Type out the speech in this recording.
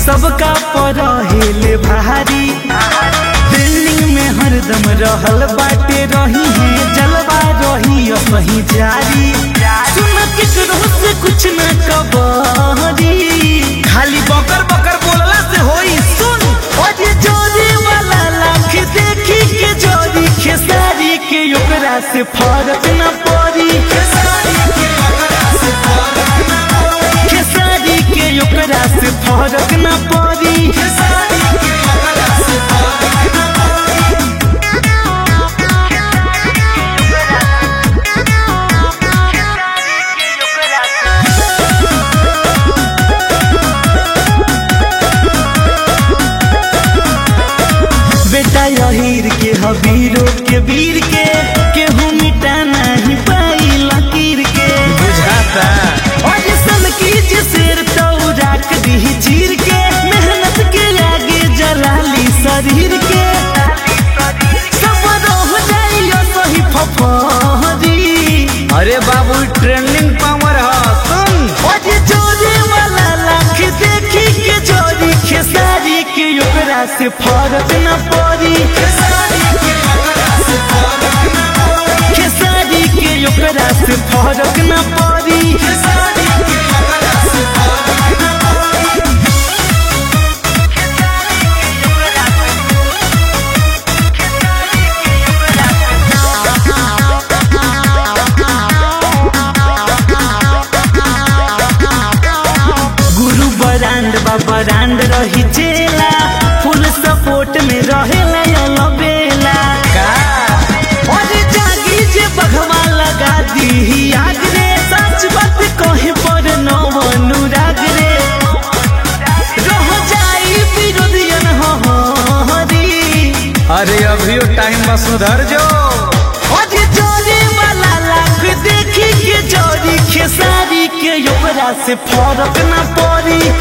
सबका पर हेले भारी बिल्डिंग में हरदम रहल बाटे रही है जलवा रही सही जारी सुन केकरो से कुछ न कबरी खाली बकर बकर बोलला से होई सुन अरे जोरी वाला लाख देखी के जोरी खेसारी के ओकरा से फर्क न पड़ी खेसारी के ओकरा से फर्क न पड़ी खेसारी के ओकरा से फर्क न पड़ी खेसारी के ओकरा से फर्क न पड़ी बेटा यहीर के हबीरो के वीर के केहू मिटा नहीं पाई लकीर के बुझाता और सन की जे शेर तो राख दी चीर के मेहनत के आगे जलाली शरीर के सब रह जाइयो सही फफरी अरे बाबू ट्रेंडिंग पावर ह सुन और जोरे वाला लाख देखी के जोरी खेसारी के ओकरा से फर्क न पड़ी खेसारी के ओकरा से फर्क न पड़ी खेसारी के ओकरा से फर्क न पड़ी खेसारी के ओकरा से फर्क न पड़ी गुरु बरांड बा बरांड रही चेला फुल सपोर्ट में रहेला अलबेला का और जागी जे बघवा लगा दी आग रे सच बात कहे पर न अनुराग रे रह जाई विरोधियन हो हरी अरे अभियो टाइम में सुधर जो और जोरी वाला लाख देखी के जोरी खेसारी के ओकरा से फर्क न पड़ी